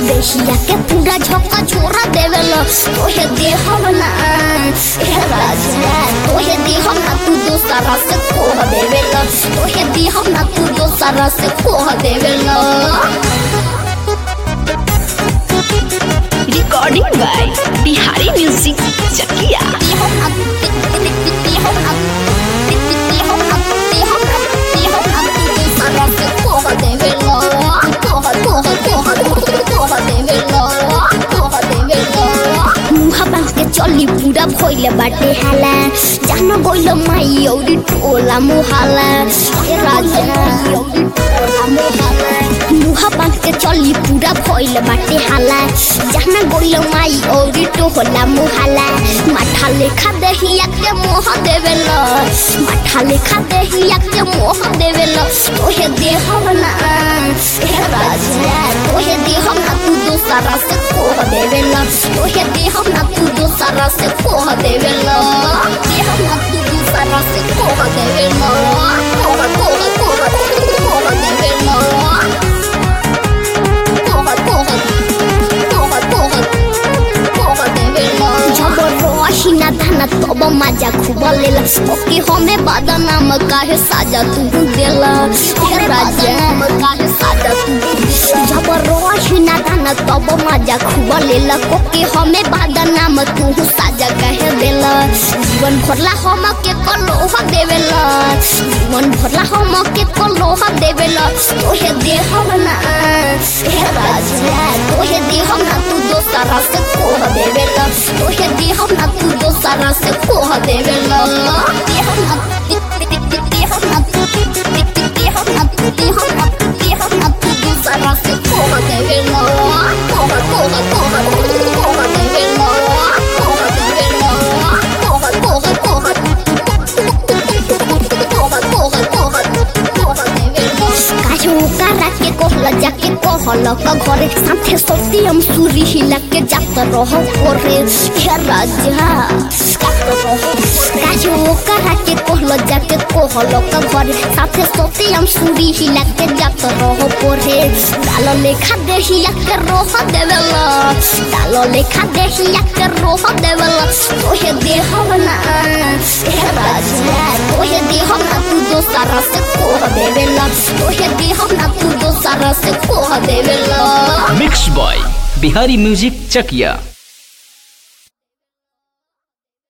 देहिया के पूरा झोंका छोरा देवेला तोहे देहब ना हे राजा तोहे देहब ना तू दोसरा से कोह देवेला तोहे देहब ना तू दोसरा से कोह देवेला Recording by Bihari Music Chakia. देहब ना देहब ना देहब ना देहब ना देहब ना तू दोसरा से कोह देवेला कोह कोह कोह कोह देवेला कोह देवेला मुहा बांध के चली पूरा भइले बाटे हाला जान गइल माई औरी टोला मुहाला ए राजा औरी टोला मुहाला मुहा बांध के चली पूरा भइले बाटे हाला जान गइल माई औरी टोला मुहाला माठा लेखा देहिया के मोह देवेला माठा लेखा देहिया के मोह देवेला तोहे देहब ना ए राजा तोहे देहब ना तू दोसरा से कोह देवेला तोहे देहब ना तू दोसरा से कोह देवेला देहब ना तू दोसरा से कोह देवेला कोह कोह कोह कोह देवेला कोह कोह कोह कोह कोह देवेला जब रही ना धाना तब मजा खूब लेला ओके हमें बदनाम काहे साजा तू देला हे राजा काहे साजा तू जब रही ना धाना तब मजा खूब लेला ओके हमें बदनाम तू साजा काहे देला जीवन भरला हम के कलोह देवेला जीवन भरला हम के कलोह देवेला तोहे देहब ना हे राजा तोहे देहब ना तू दोसरा से कोह देवेला तोहे देहब ना तू दोसरा से कोह देवेला देहब ना देहब ना देहब ना देहब ना देहब ना तू दोसरा से कोह देवेला कोह कोह कोह कोह देवेला कोह देवेला कोह कोह कोह कोह कोह कोह कोह देवेला काहे ओकरा के कहल जाके कहल का घरे साथे सोती हम सूरी हिला के जात रह करे हे राजा काहे ओकरा के कहल जाके कहल का घरे साथे सोती हम सूरी हिला के जात रह करे डाल लेखा देहिया के रोह देवेला डाल लेखा देहिया के रोह देवेला तोहे देहब ना हे राजा तोहे देहब ना तू दोसरा से कोह देवेला तोहे देहब ना तू दोसरा से कोह देवेला mix by Bihari music Chakiya